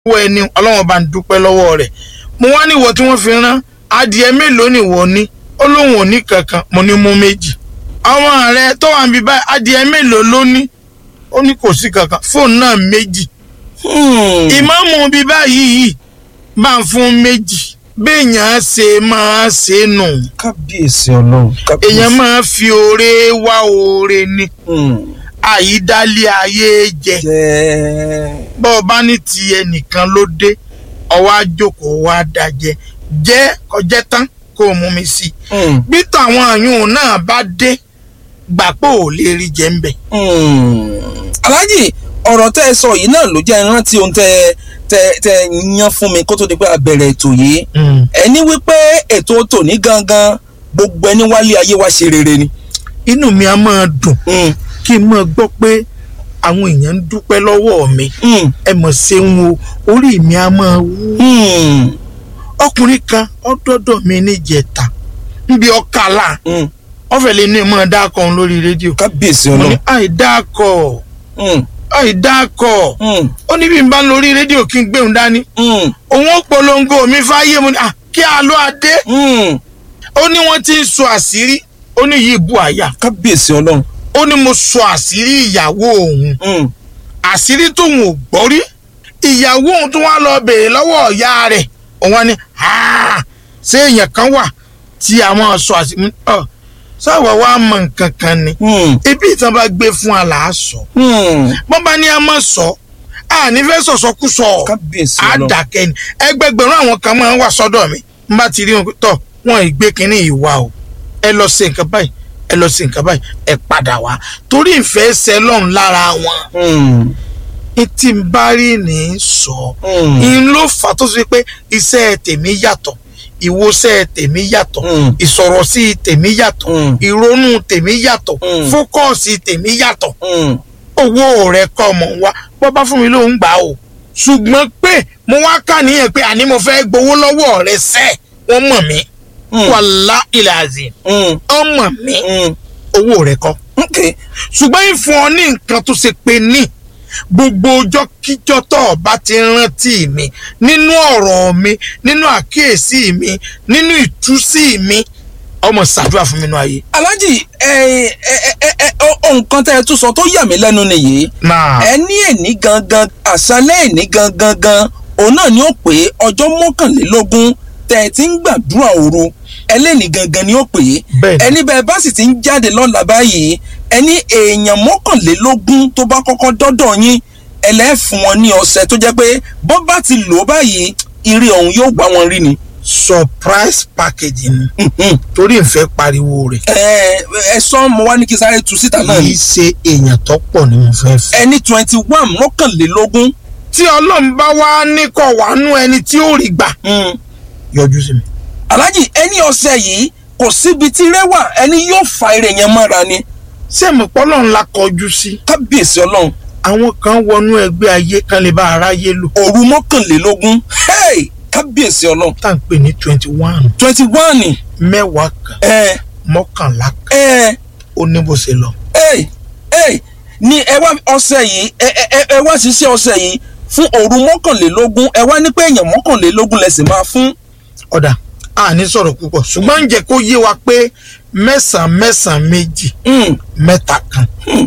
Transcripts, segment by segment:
owó ẹni ọlọ́wọ́n bá ń dúpẹ́ lọ́wọ́ rẹ̀ mo wá ní ìwọ tí wọ́n fi rán adìẹ mélòó ni ìwọ ní ó lóun ò ní kankan mo ní mú méjì ọmọ rẹ tó wà níbi báyìí adìẹ mélòó ló ní ó ní kò sí kankan fóònù náà méjì ìmáàmù bíi báyìí yìí bá ń fún méjì béèyàn ṣe máa ṣe nù kábíyèsí ọlọ́run kábíyèsí. èèyàn máa fi oore wá oore ni àyídálé ayé jẹ jẹ́ bọ́ ọ bá ní ti ẹnìkan ló dé ọwọ́ àjòkó wa dájẹ́ jẹ́ kọjẹ́ tán kó o mú mi sí i bí tàwọn àyùn náà bá dé gbà pé ò lè rí jẹ́ ń bẹ̀. aláàjì ọ̀rọ̀ tẹ́ ẹ sọ yìí náà ló jẹ́ ìrántí ohun tẹ́ tẹ́ tẹ́ yan fún mi kó tó di pé a bẹ̀rẹ̀ ètò yìí ẹni wípé ètò tòní gangan gbogbo ẹni wálé ayé wa ṣe rere ni. inú mi á máa dùn kí n máa gbọ́ pé àwọn èèyàn ń dúpẹ́ lọ́wọ́ mi ẹ mọ̀ ṣeun o orí mi á máa wú. ọkùnrin kan ọdọọdọ mi níjẹta níbi ọkàlà ọfẹ lè ní ìmọ̀ dákọ̀ òun lórí rédíò kábíyèsí mo ní ọlọ́run. àìdákọ̀ àìdákọ̀ ó ní bí n bá ń lórí rédíò kí n gbé òun dání òun ó polongo mi fáyé mo ní à kí a lọ adé ó ní wọ́n ti ń sọ àṣírí ó ní yìí bu àyà kábíyèsí ọlọ́run. ó ní mo sọ àṣírí ìyàwó òun àṣírí tóun ò gbọ́ rí ìyàwó òun tó wá lọ bèèrè lọ́wọ́ ìyá rẹ̀ òun wá ní "Ah, ṣé èèyàn kan wà tí àwọn sọ àṣírí ọ sáwọ wa mọ nǹkan kan ni ibi ìtàn bá gbé fún aláàsọ wọn bá ní a má sọ a ní fẹ́ sọ̀sọ́kùsọ kábíyèsí á ọlọ́run. dákẹ́ ni ẹgbẹgbẹ̀rún àwọn kan máa ń wà sọ́dọ̀ mi n bá ti rí wọn pé tọ̀ wọn ìgbé kínní ìwà o ẹ lọ ṣe nǹkan báyìí ẹ lọ ṣe nǹkan báyìí ẹ padà wá torí ìfẹ́ ṣẹ lọ́run lára wọn tí n bá rí ní í sọ n ló fà á tó ṣe pé iṣẹ́ tèmi yàtọ̀ ìwòsẹ̀ tèmi yàtọ̀ Mm. ìsọ̀rọ̀sí tèmi yàtọ̀ Mm. ìrònú tèmi yàtọ̀ Mm. fókọ̀sì tèmi yàtọ̀ owó rẹ kọ́ ọmọ wa bọ́ bá fún mi ló ń gbà o ṣùgbọ́n pé mo wá kà níyẹn pé àní mo fẹ́ gbowó lọ́wọ́ rẹ sẹ́ wọ́n mọ̀ mí wàlá ilẹ̀ àzìm ọmọ mi owó rẹ kọ́ ok ṣùgbọ́n ìfún ọ ní nǹkan tó ṣe pé ní gbogbo ọjọ́ kíjọ́ tó o bá ti rántí mi nínú ọ̀rọ̀ mi nínú àkíyèsí mi nínú ìtúsí mi ọmọ ṣàdúrà fún mi nínú ayé. aláàjì ẹ ẹ ẹ ẹ ọ nǹkan tẹ́ ẹ tún sọ tó yà mí lẹ́nu nìyí náà ẹ ní èní gangan àṣálẹ́ èní gangan gan òun náà ni ó pé ọjọ́ mọ́kànlélógún tẹ́ ẹ ti ń gbàdúrà òru ẹlẹ́ni gangan ni ó pé Bẹ́ẹ̀ni. ẹni bẹ́ẹ̀ bá sì ti ń jáde lọ́la báyìí ẹni èèyàn mọ́kànlélógún tó bá kọ́kọ́ dọ́dọ̀ yín ẹlẹ́fun wọn ní ọ̀sẹ̀ tó jẹ́ pé bọ́ bá ti lò ó báyìí ire ọ̀hún yóò gbá wọn rí ni. surprise package ni Mhm. torí ìfẹ́ pariwo rẹ̀ ẹ ẹ sọ mo wá ní kí sáré tu síta náà kì ni í ṣe èèyàn tó pọ̀ ni mo fẹ́ fẹ́. ẹni twenty one mọ́kànlélógún tí ọlọ́run bá wá ní kọ̀ wá nú ẹni tí ó rí gbà mm. yọjú sí mi. aláàjì ẹni ọ̀sẹ̀ yìí kò síbi tí rẹwà ẹni yóò fa ire yẹn mọ́ra ni ṣé mo pọ́ lọ́run la kọjú sí. kábíyèsí ọlọ́run àwọn kan wọnú ẹgbẹ́ ayé kan lè bá aráyé lò òru mọ́kànlélógún hey! kábíyèsí ọlọ́run tá à ń pè ní twenty one twenty one mẹ́wàá kan ẹ mọ́kànlá kan ẹ ó ní bó ṣe lọ. ẹ ẹ ní ẹ wá ọ̀sẹ̀ yìí ẹ ẹ ẹ wá ṣiṣẹ́ ọ̀sẹ̀ yìí fún òru mọ́kànlélógún ẹ wá ní pé èèyàn mọ́kànlélógún lẹ̀sìn máa fún ọ̀dà a ní sọ̀rọ̀ púpọ̀ ṣùgbọ́n ń jẹ́ kó yé wa pé mẹ́sàn-án mẹ́sàn-án méjì Mm. mẹ́ta kan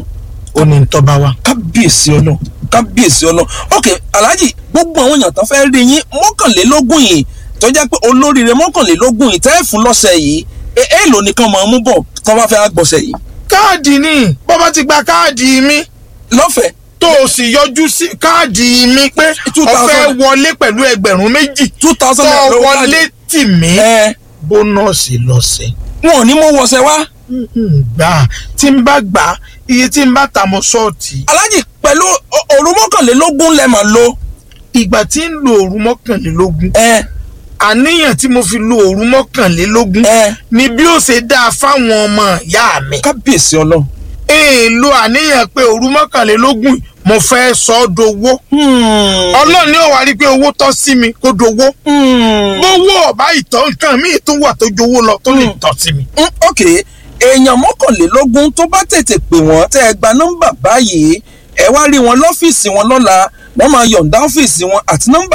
ó ní tọ́ba wa. kábíyèsí ọlọ́run kábíyèsí ọlọ́run ok alhaji gbogbo àwọn èèyàn tó fẹ́ rí yín mọ́kànlélógún yìí tó jẹ́ pé olóríire mọ́kànlélógún yìí tẹ́ ẹ̀ fún lọ́sẹ̀ yìí ẹ- èèlò nìkan máa mú bọ̀ tó bá fẹ́ gbọ̀sẹ̀ yìí káàdì ni bó bá ti gba káàdì mi lọ́fẹ̀ẹ́ tó o sì yọjú sí káàdì mi pé Two o fẹ́ thousand. wọlé pẹ̀lú ẹgbẹ̀rún méjì two tó thousand o naira lówó wọlé káàdì. tì mí ẹ bónọ́ọ̀sì lọ́sẹ̀. wọn ò ní mú wọṣẹ wá gbà tí n bá gbà iye tí n bá ta mọ́ ṣọ́ọ̀tì alhaji pẹ̀lú o- òru mọ́kànlélógún lẹ máa lo ìgbà tí ń lo òru mọ́kànlélógún ẹ àníyàn tí mo fi lo òru mọ́kànlélógún ẹ ni bí ó ṣe dáa fáwọn ọmọ ìyá mi. kábíyèsí ọlọ́run. èèlò àníyàn pé òru mọ́kànlélógún mo fẹ́ sọ ọ́ dowó. ọlọ́run ni ó wá rí i pé owó tọ́ sí mi kó dowó. bówó ọ̀bá ìtọ́ nǹkan míì tó wà tó jowó lọ tó lè tọ́ sí mi. Mm, ok èèyàn mọ́kànlélógún tó bá tètè pè wọ́n tẹ́ ẹ gba nọ́mbà báyìí ẹ wá rí wọn lọ́fíìsì wọn lọ́la wọ́n máa yọ̀ǹda ọ́fíìsì wọn àti nọ́mbà